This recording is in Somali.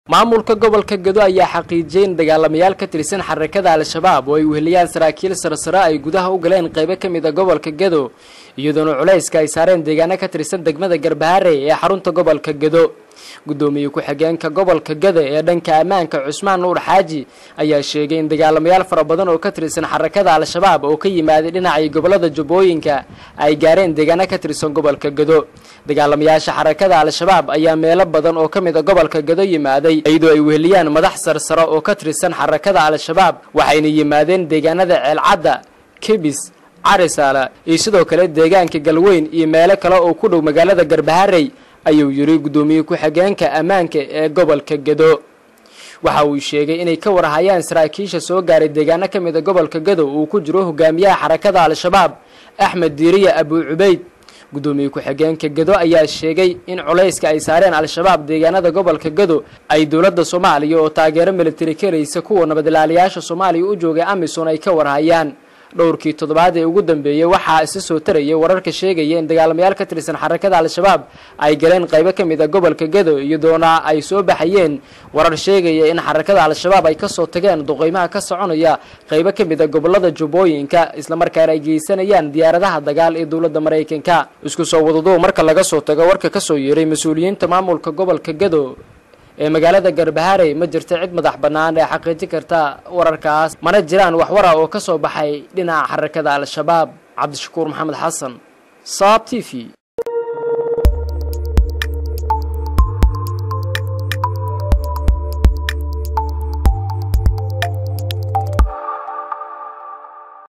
maamulka gobolka gado ayaa xaqiijiyey in dagaalamayaal ka tirsan xarakada al-shabaab oo ay weheliyaan saraakiil sarsare ay gudaha u galeen qaybo ka mid a gobolka gado iyadoona culayska ay saareen deegaano ka tirsan degmada garbaharey ee xarunta gobolka gado guddoomiye ku-xigeenka gobolka gado ee dhanka ammaanka cusmaan nuur xaaji ayaa sheegay in dagaalamayaal fara badan oo ka tirsan xarakada al-shabaab oo ka yimaaday dhinacay gobolada jubbooyinka ay gaareen deegaano ka tirsan gobolka gado dagaalamayaasha xarakada al-shabaab ayaa meelo badan oo ka mid a gobolka gado yimaaday iyadoo ay weheliyaan madax sarsare oo ka tirsan xarakada al-shabaab waxayna yimaadeen deegaanada ceelcadda kebis carisaala iyo sidoo kale deegaanka galweyn iyo meelo kale oo ku dhow magaalada garbaharey ayuu yidhi guddoomiye ku-xigeenka ammaanka ee gobolka gado waxa uu sheegay inay ka warhayaan saraakiisha soo gaaray deegaano ka mid a gobolka gado uu ku jiro hogaamiyaha xarakada al-shabaab axmed diiriya abuu cubeyd guddoomiye ku-xigeenka gado ayaa sheegay in culayska ay saareen al-shabaab deegaanada gobolka gado ay dowladda soomaaliya oo taageero militari karaysa kuwa nabadilaaliyaasha soomaaliya u joogay amisom ay ka warhayaan dhowrkii toddobaad ee ugu dambeeyey waxaa isa soo tarayay wararka sheegaya in dagaalamayaal ka tirsan xarakada al-shabaab ay galeen qaybo ka mid a gobolka gado iyadoona ay soo baxayeen warar sheegaya in xarakada al-shabaab ay kasoo tageen duqeymaha ka soconaya qaybo ka mid a gobolada jubbooyinka islamarkaana ay geysanayaan diyaaradaha dagaal ee dowladda maraykanka isku soo wadaduu marka laga soo tago warka kasoo yeeray mas-uuliyiinta maamulka gobolka gado ee magaalada garbaharey ma jirta cid madax bannaan ee xaqiijin karta wararkaas mana jiraan wax wara oo ka soo baxay dhinaca xarakada al-shabaab cabdishakuur maxamed xasan saab t v